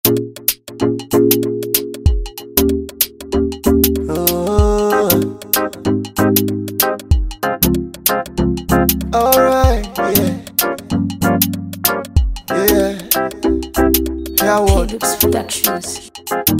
Oh. Alright, yeah. Yeah. Yeah, what? Lux Productions.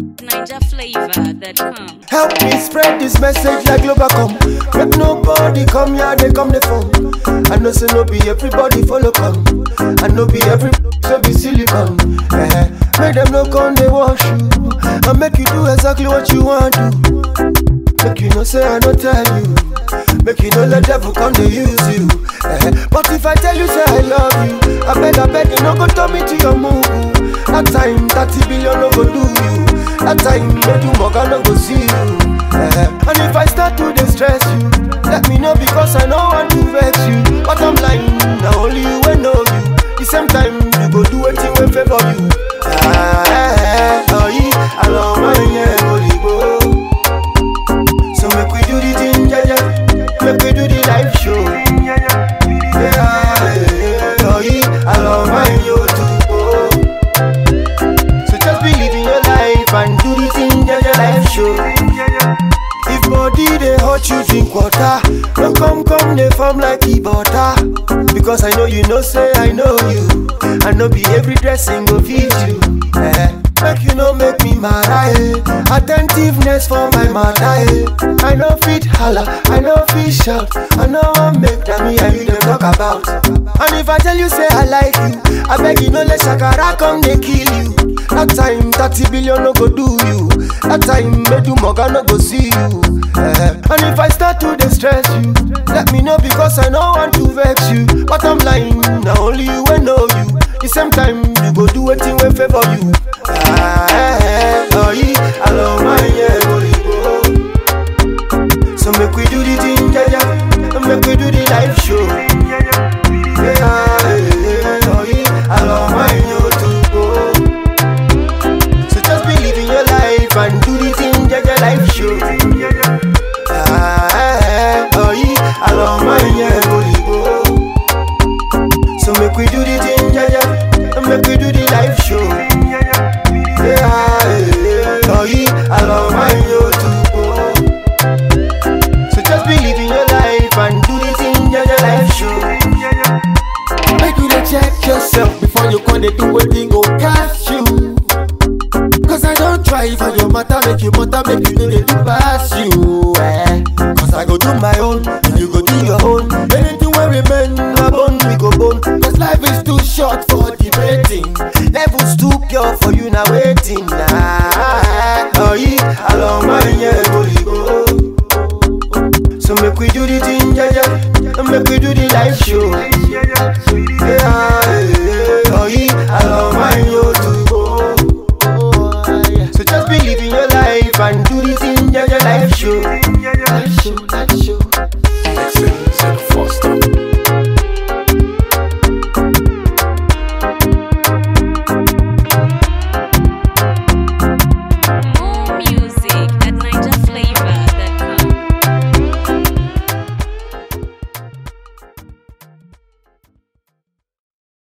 NigerFlavor.com. Help me spread this message like Globacom. Make nobody come here, they come the phone. I know say no be everybody follow come. I know be every so be silicon. Eh, make them no come they wash you. I make you do exactly what you want to. Make you no say I no tell you. Make you no let devil come they use you. Eh, but if I tell you say I love you, I beg I beg you no go turn me to your move. That time 30 billion no go do you. That time make you mug no go see you. Eh, and if I start to distress you, let me know because I know want to vex you. But I'm lying, now only you will know you. The same time you go do anything will favor you. Ah, eh, eh, oh, yeah, I love my yeah, holy go. So make we do the thing, yeah, yeah. Make we do the live show. Yeah, yeah, oh, yeah, I love my yo too. Oh. So just believe in your life and do the thing, yeah, yeah, live show. If body they hurt you, drink water. Don't come, come, they form like e butter. Because I know you know, say I know you. I know be every dressing go fit you. Eh. Make you know, make me mad, eh. Attentiveness for my matter, eh. I know fit holla, I know fit shout. I know I make that me and you them talk about. And if I tell you, say I like you, I beg you, no let Shakara come, they kill you. That time, 30 billion no go do you. That time, Medu Moga no go see you. Eh, And if I start to distress you, let me know because I know want to vex you. But I'm lying, now only you will know you. The same time, you go do anything will favor you. Ah, eh, eh, oh, yeah, I love my yeah, holy go. So make we do the thing, yeah, yeah. And Make we do the live show. Yeah, eh, eh, oh, yeah, I love my yo too. Oh. So just believe in your life and do the thing, yeah, yeah, live show. Ah, eh, eh, oh yeah, I love my yeah, holy go. So make we do the thing, yeah, yeah, and make we do the live show. Yeah, eh, eh, oh yeah, I love my yo too. Oh. So just believe in your life and do the thing, yeah, yeah, live show. Make you dey check yourself before you come dey do wetin go catch you. Cause I don't try for your matter, make you matter, make you know they do pass you. Eh. Cause I go do my own, and you go do your own. Anything wey remain, My bone, we go bone. cause life is too short for debating. Levels too pure for you now waiting nah. Oh yeah, I love my yeah, holy go. So make we do the thing, yeah, yeah. And make we do the live show. Yeah, yeah, oh yeah, I love my yo too. So just believe in your life and do the thing, yeah, yeah, live show.